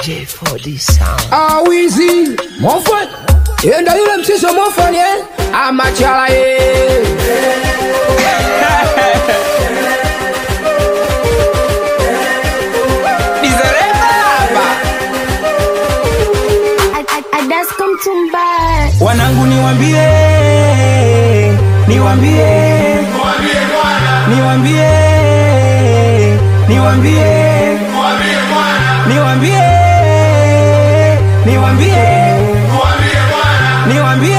J4D Sound. awizi mofan enda yule msiso mofan ye amachala ye Adasko Mtumba wanangu niwambie niwambie niwambie niwambie niwambie niwambie niwambie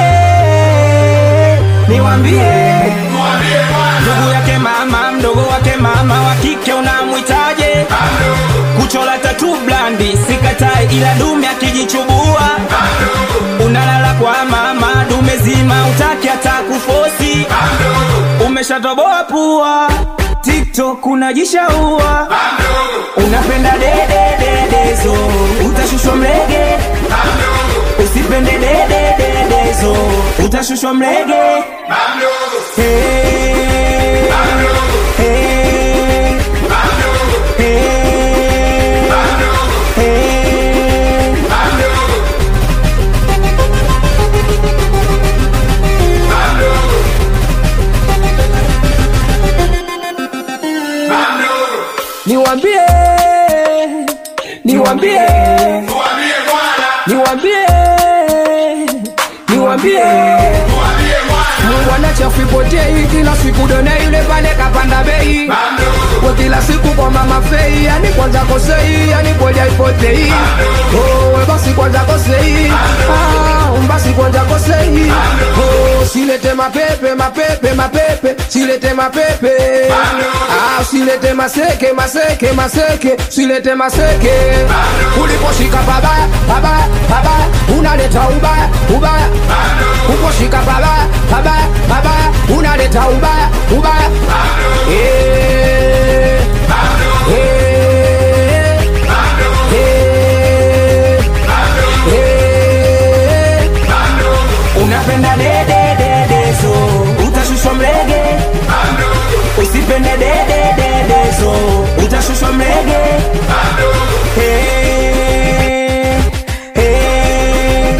niwambie ndugu yake mama mdogo wake mama wa kike unamwitaje kuchola tatu blandi sikatai ila dume akijichubua unalala kwa mama dume zima utaki hata kufosi umeshatoboa pua tiktok unajishaua unapenda dedededezo utashushwa mlege usipende dedededezo utashushwa mlege Hey, hey, hey, hey. niwambie niwambie niwambie niwambie wanachafu ipotei kila siku done yule pale kapanda bei kwa kila siku kwa mama fei yani kwanza kosei yani kweli haipotei oh, we basi kwanza kosei ah, basi kwanza kosei oh, silete mapepe mapepe mapepe silete mapepe ah, silete maseke maseke maseke silete maseke uliposhika babaya babaya babaya unaleta ubaya ubaya uposhika babaya babaya babaya unaleta ubaya ubaya Eh, eh, eh, eh. unapenda dedededezo utashushwa mlege usipende dedededezo utashushwa mlege Hey, hey,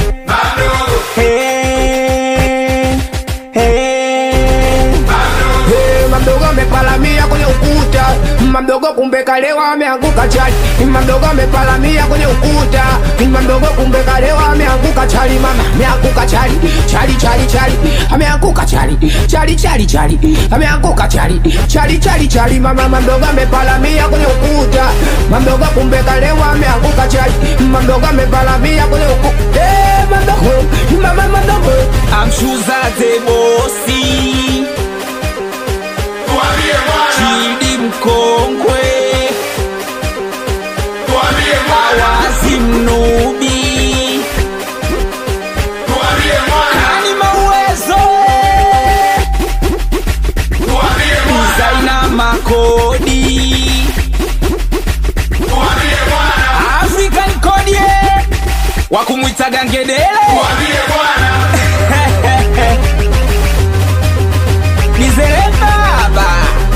hey, hey. Eh, mamdogo amepalamia kwenye ukuta mamdogo kumbe kalewa ameanguka chali mamdogo amepalamia kwenye ukuta mamdogo kumbe kalewa ameanguka chali mama ameanguka chali chali chali chali ameanguka chali chali chali chali ameanguka chali chali chali chali mama mamdogo amepalamia kwenye ukuta mamdogo kumbe kalewa ameanguka chali mamdogo amepalamia kwenye ukuta eh mamdogo mama mamdogo amshuza zebosi chidi mkongwe awazi mnubi kani mauwezo zaina makodi african kodie wakumwitaga ngedele nizere baba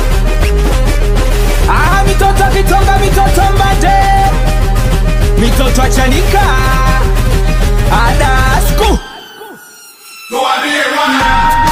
ah, mitoto kitonga mitoto mbate mitoto achanika adasku